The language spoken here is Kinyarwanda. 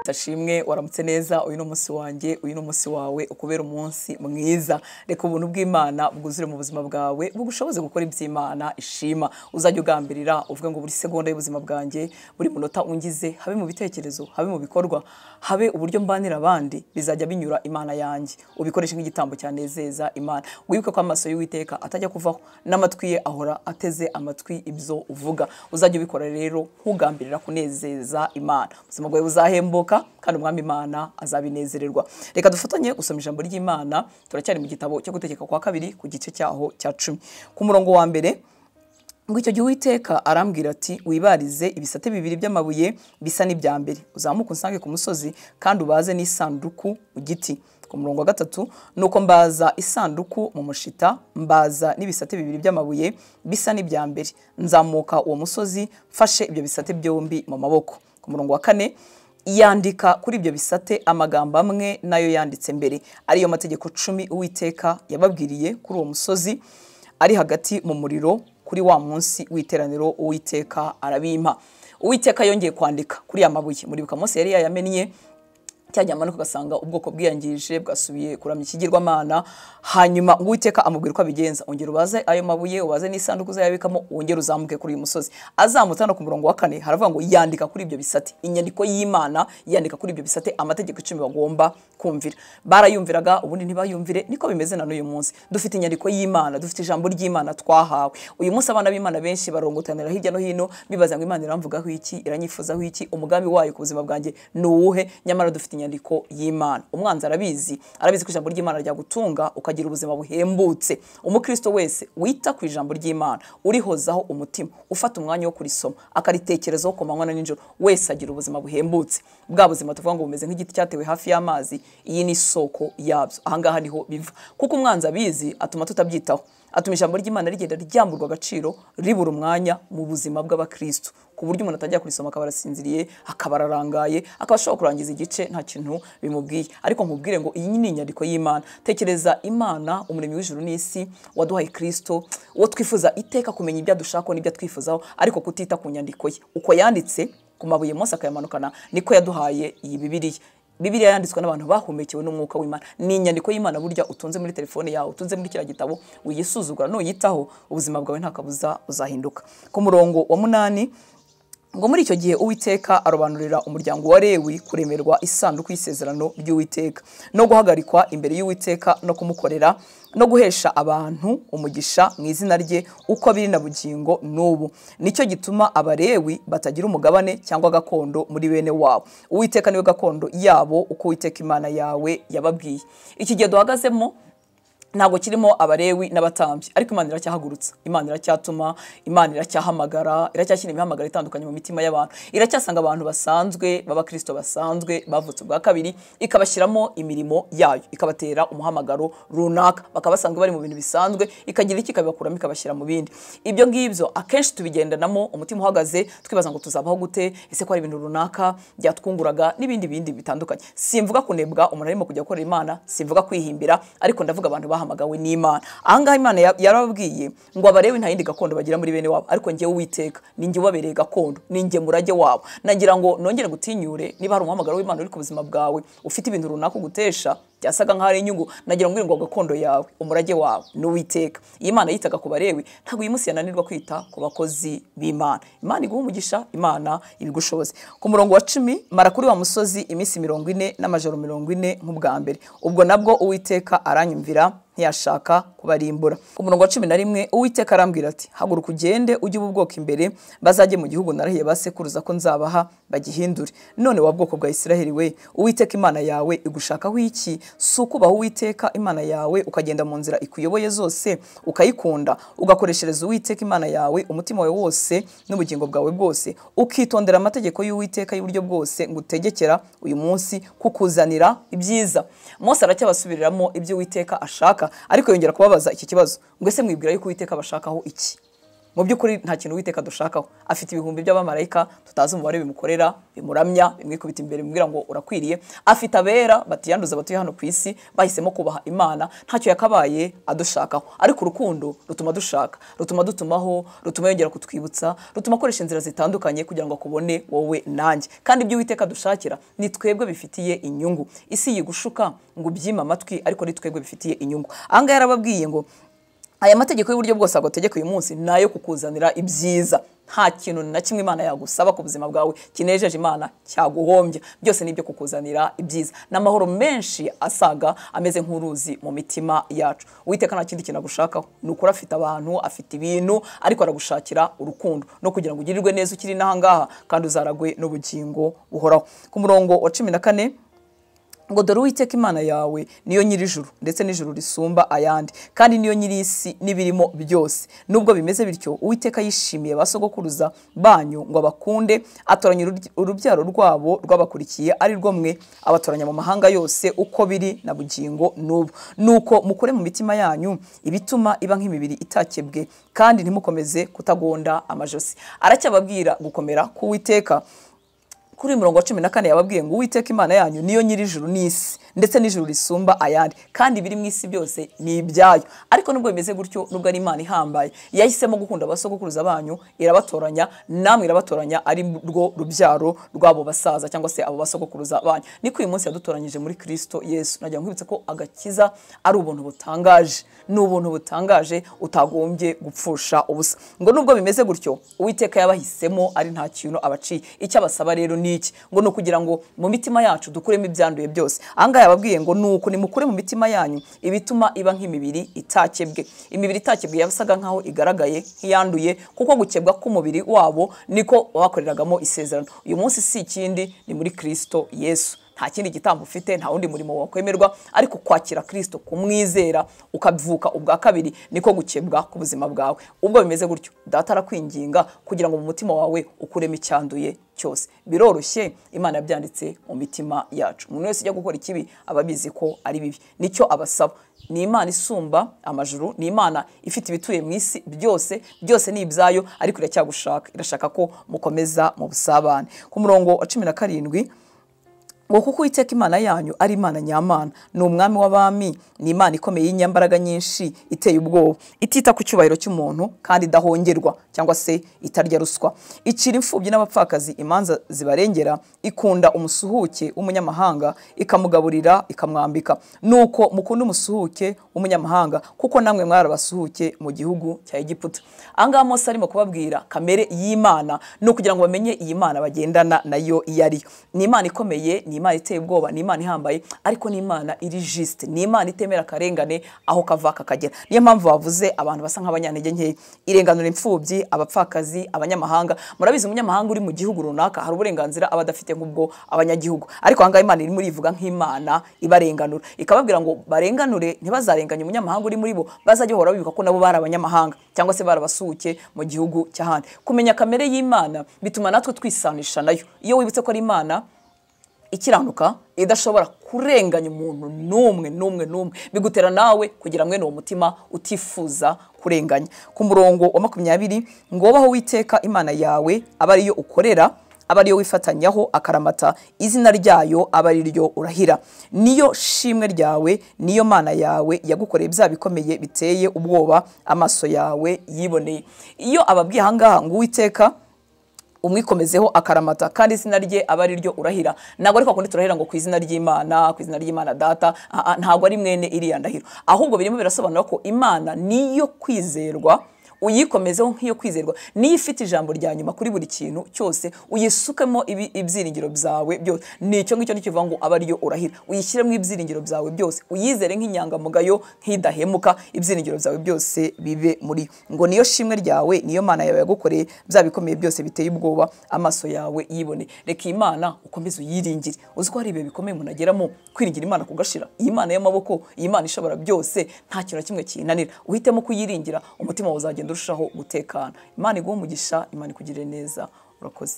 ndashimwe waramutse neza uyu ni umunsi wanjye uyu ni umunsi wawe ukubera umunsi mwiza reka ubuntu bw'imana bwuzure mu buzima bwawe bugushoboze gukora iby'imana ishima uzajya ugambirira uvuge ngo buri segonda y'ubuzima bwanjye buri munota ungize habe mu bitekerezo habe mu bikorwa habe uburyo mbanira abandi bizajya binyura imana yanjye ubikoreshe nk'igitambo cyanezeza imana wibuke ko amaso y'uwiteka atajya kuvaho n'amatwi ye ahora ateze amatwi ibyo uvuga uzajya ubikora rero nkugambirira kunezeza imana ubuzima bwawe buzahembuka kandi umwami imana azabinezererwa reka dufatanye gusoma ijambo ry'imana turacyari mu gitabo cyo gutegeka kwa kabiri ku gice cyaho cya cumi ku murongo wa mbere ngo icyo gihe uwiteka arambwira ati wibarize ibisate bibiri by'amabuye bisa n'ibya mbere uzamuke unsange ku musozi kandi ubaze n'isanduku mu giti ku murongo wa gatatu ni uko mbaza isanduku mu mushita mbaza n'ibisate bibiri by'amabuye bisa n'ibya mbere nzamuka uwo musozi mfashe ibyo bisate byombi mu maboko ku murongo wa kane yandika kuri ibyo bisate amagambo amwe nayo yanditse mbere ariyo mategeko cumi uwiteka yababwiriye kuri uwo musozi ari hagati mu muriro kuri wa munsi w'iteraniro uwiteka arabimpa uwiteka yongeye kwandika kuri ya mabuye muribuka munsi yari yayamennye cyajya amanuka ugasanga ubwoko bwiyangije bwasubiye kuramya ikigirwamana hanyuma ngo uwiteka amubwira uko abigenza ongera ubaze ayo mabuye ubaze n'isanduku uzayabikamo wongere uzamuke kuri uyu musozi azamutse hano ku murongo wa kane haravuga ngo yandika kuri ibyo bisate inyandiko y'imana yandika kuri ibyo bisate amategeko icumi bagomba kumvira barayumviraga ubundi ntibayumvire niko bimeze na n'uyu munsi dufite inyandiko y'imana dufite ijambo ry'imana twahawe uyu munsi abana b'imana benshi barongotanira hirya no hino bibaza ngo imana iramvugaho iki iranyifuzaho iki umugambi wayo ku buzima bwanjye ni uwuhe nyamara dufite inyandiko y'imana umwanzi arabizi arabizi ko ijambo ry'imana ryagutunga ukagira ubuzima buhembutse umukristo wese wita ku ijambo ry'imana urihozaho umutima ufata umwanya wo kurisoma akaritekerezaho ku manywa na nijoro wese agira ubuzima buhembutse bwa buzima tuvuga ngo bumeze nk'igiti cyatewe hafi y'amazi iyi ni isoko yabyo ahangaha niho biva kuko umwanzi abizi atuma tutabyitaho atuma ijambo ry'imana rigenda ryamburwa agaciro ribura umwanya mu buzima bw'abakristo ku buryo umuntu atangira kurisoma akaba arasinziriye akaba ararangaye akaba ashobora kurangiza igice nta kintu bimubwiye ariko nkubwire ngo iyi ni inyandiko y'imana tekereza imana umuremyi w'ijuru n'isi waduhaye kristo uwo twifuza iteka kumenya ibyo adushakaho n'ibyo atwifuzaho ariko kutita ku nyandiko ye uko yanditse ku mabuye munsi akayamanukana niko yaduhaye iyi bibiriya bibiliya yanditswe n'abantu bahumekewe n'umwuka w'imana ni inyandiko y'imana burya utunze muri telefone yawe utunze muri kiriya gitabo uyisuzugura nuyitaho ubuzima bwawe nta kabuza uzahinduka ku murongo wa munani ngo muri icyo gihe uwiteka arobanurira umuryango wa rewi kuremerwa isanduku y'isezerano ry'uwiteka no guhagarikwa imbere y'uwiteka no kumukorera no guhesha abantu umugisha mu izina rye uko biri na bugingo n'ubu nicyo gituma abarewi batagira umugabane cyangwa gakondo muri bene wabo uwiteka niwe gakondo yabo uko uwiteka imana yawe yababwiye iki gihe duhagazemo ntabwo kirimo abarewi n'abatambyi ariko imana iracyahagurutsa imana iracyatuma imana iracyahamagara iracyashyira imihamagara itandukanye mu mitima y'abantu iracyasanga abantu basanzwe b'abakristo basanzwe bavutse ubwa kabiri ikabashyiramo imirimo yayo ikabatera umuhamagaro runaka bakaba basanzwe bari mu bintu bisanzwe ikagira iki ikabibakuramo ikabashyira mu bindi ibyo ngibyo akenshi tubigendanamo umutima uhagaze twibaza ngo tuzabaho gute ese ko hari ibintu runaka byatwunguraga n'ibindi bindi bitandukanye simvuga kunebwa umuntu arimo kujya gukorera imana simvuga kwihimbira ariko ndavuga abantu bahamagawe n'imana ahangaha imana yarababwiye ngo abarewe nta yindi gakondo bagira muri bene wabo ariko njyewe uwiteka ni njye ubabereye gakondo ni njye murage wabo nagira ngo nongere gutinyure niba hari umuhamagaro w'imana uri ku buzima bwawe ufite ibintu runaka ugutesha byasaga nk'aho ari inyungu nagira ngo ngo gakondo yawe umurage wawe ni uwiteka iyi mana yitaga ku barewe ntabwo uyu munsi yananirwa kwita ku bakozi b'imana imana iguha umugisha imana ibigushoboze ku murongo wa cumi mara kuri wa musozi iminsi mirongo ine n'amajoro mirongo ine nk'ubwa mbere ubwo nabwo uwiteka aranyumvira ntiyashaka kubarimbura ku murongo wa cumi na rimwe uwiteka arambwira ati haguruka ugende ujye uba ubwoko imbere bazajye mu gihugu narahiye basekuruza ko nzabaha bagihindure none wa bwoko bwa isiraheli we uwiteka imana yawe igushakaho iki si ukubaha uwiteka imana yawe ukagenda mu nzira ikuyoboye zose ukayikunda ugakoreshereza uwiteka imana yawe umutima wawe wose n'ubugingo bwawe bwose ukitondera amategeko y'uwiteka y'uburyo bwose ngo utegekera uyu munsi kukuzanira ibyiza mose aracyabasubiriramo ibyo uwiteka ashaka ariko yongera kubabaza iki kibazo ngo ese mwibwira yuko uwiteka bashakaho iki mu by'ukuri nta kintu witeka dushakaho afite ibihumbi by'abamarayika tutazi umubare bimukorera bimuramya bimwikubita imbere bimubwira ngo urakwiriye afite abera batiyanduza abatuye hano ku isi bahisemo kubaha imana ntacyo yakabaye adushakaho ariko urukundo rutuma dushaka rutuma dutumaho rutuma yongera kutwibutsa rutuma akoresha inzira zitandukanye kugira ngo akubone wowe nanjye kandi ibyo witeka dushakira ni twebwe bifitiye inyungu isi yigushuka ngo ubyime amatwi ariko ni twebwe bifitiye inyungu aha ngaha yarababwiye ngo aya mategeko y'uburyo bwose agutegeka uyu munsi ni ayo kukuzanira ibyiza nta kintu na kimwe imana yagusaba ku buzima bwawe kinejeje imana cyaguhombya byose ni ibyo kukuzanira ibyiza ni amahoro menshi asaga ameze nk'uruzi mu mitima yacu uwiteka nta kindi kintu agushakaho ni ukuri afite abantu afite ibintu ariko aragushakira urukundo no kugira ngo ugirirwe neza ukiri n'ahangaha kandi uzaragwe n'ubugingo buhoraho ku murongo wa cumi na kane ngo dore uwiteka imana yawe niyo nyirijuru ndetse n'ijuru risumba ayandi kandi niyo nyir'isi n'ibirimo byose nubwo bimeze bityo uwiteka yishimiye ba sogokuruza banyu ngo abakunde atoranya urubyaro rwabo rwabakurikiye ari rwo mwe abatoranya mu mahanga yose uko biri na bugingo n'ubu nuko mukore mu mitima yanyu ibituma iba nk'imibiri itakebwe kandi ntimukomeze kutagonda amajosi aracyababwira gukomera k'uwiteka kuri mirongo cumi na kane yababwiye ngo uwiteka imana yanyu niyo nyir'ijuru n'isi ndetse n'ijuru risumba ayandi kandi ibiri mu isi byose ni ibyayo ariko nubwo bimeze gutyo nubwo ari imana ihambaye yahisemo gukunda abasogokuruza banyu irabatoranya namwe irabatoranya ari rwo rubyaro rw'abo basaza cyangwa se abo basogokuruza banyu niko uyu munsi yadutoranyije muri kirisito yesu nagira ngo nkwibutse ko agakiza ari ubuntu butangaje ni ubuntu butangaje utagombye gupfusha ubusa ngo nubwo bimeze gutyo uwiteka yabahisemo ari nta kintu abaciye icyo abasaba rero ni iki ngo ni ukugira ngo mu mitima yacu dukuremo ibyanduye byose aha ngaha yababwiye ngo ni uku nimukure mu mitima yanyu ibituma iba nk'imibiri itakebwe imibiri itakebwe yasaga nk'aho igaragaye nk'iyanduye kuko gukebwa k'umubiri wabo niko bakoreragamo isezerano uyu munsi si ikindi ni muri kirisito yesu nta kindi gitambo ufite nta wundi murimo wakwemerwa ariko kwakira kirisito kumwizera ukavuka ubwa kabiri niko gukebwa ku buzima bwawe ubwo bimeze gutyo data arakwinginga kugira ngo mu mutima wawe ukuremo icyanduye cyose biroroshye imana yabyanditse mu mitima yacu umuntu wese ujya gukora ikibi aba abizi ko ari bibi nicyo abasaba ni imana isumba amajuru ni imana ifite ibituye mu isi byose byose ni ibyayo ariko iracyagushaka irashaka ko mukomeza mu busabane ku murongo wa cumi na karindwi ngo kuko uwiteka imana yanyu ari imana nyamana ni umwami w'abami ni imana ikomeye y'inyambaraga nyinshi iteye ubwoba itita ku cyubahiro cy'umuntu kandi idahongerwa cyangwa se itarya ruswa icira imfubyi n'abapfakazi imanza zibarengera ikunda umusuhuke w'umunyamahanga ikamugaburira ikamwambika nuko mukunda umusuhuke w'umunyamahanga kuko namwe mwari abasuhuke mu gihugu cya egiputa aha ngaha mose arimo kubabwira kamere y'imana ni ukugira ngo bamenye iyi mana bagendana nayo iyo ariyo ni imana ikomeye ni imana iteye ubwoba ni imana ihambaye ariko ni imana iri jisite ni imana itemera akarengane aho kava kakagera niyo mpamvu bavuze abantu basa nk'abanyantege nkeya irenganura imfubyi abapfakazi abanyamahanga murabizi umunyamahanga uri mu gihugu runaka hari uburenganzira aba adafite nk'ubwo abanyagihugu ariko ahangaha imana irimo irivuga nk'imana ibarenganura ikababwira ngo barenganure ntibazarenganye umunyamahanga uri muri bo bazajya bahora bibuka ko nabo bari abanyamahanga cyangwa se barabasuhuke mu gihugu cy'ahandi kumenya kamere y'imana bituma natwe twisanisha nayo iyo wibutse ko ari imana ikiranuka idashobora kurenganya umuntu n'umwe n'umwe n'umwe bigutera nawe kugira mwene uwo mutima utifuza kurenganya ku murongo wa makumyabiri ngo baho witeka imana yawe aba ariyo ukorera aba ariyo wifatanyaho akaramata izina ryayo aba ariryo urahira niyo shimwe ryawe niyo mana yawe yagukoreye bya bikomeye biteye ubwoba amaso yawe yiboneye iyo ababwiye ahangaha ngo uwiteka umwikomezeho akaramata kandi izina rye aba ari ryo urahira ntabwo ariko kundi turahira ngo ku izina ry'imana ku izina ry'imana data ntabwo ari mwene iriya ndahiro ahubwo birimo birasobanura ko imana niyo kwizerwa uyikomezeho nk'iyo kwizerwa niyo ifite ijambo rya nyuma kuri buri kintu cyose uyisukemo ibyiringiro byawe byose ni icyo ngicyo kivuga ngo aba ariyo urahira uyishyiremo ibyiringiro byawe byose uyizere nk'inyangamugayo nk'idahemuka ibyiringiro byawe byose bibe muri ngo niyo shimwe ryawe niyo mana yawe yagukoreye bya bikomeye byose biteye ubwoba amaso yawe yibone reka iyi mana ukomeze uyiringire uzi ko hari ibihe bikomeye umuntu ageramo kwiringira imana kugashira iyi mana y'amaboko iyi mana ishobora byose nta kintu na kimwe kiyinanira uhitemo kuyiringira umutima wawe uzagenda urushaho gutekana imana iguhe umugisha imana ikugirire neza urakoze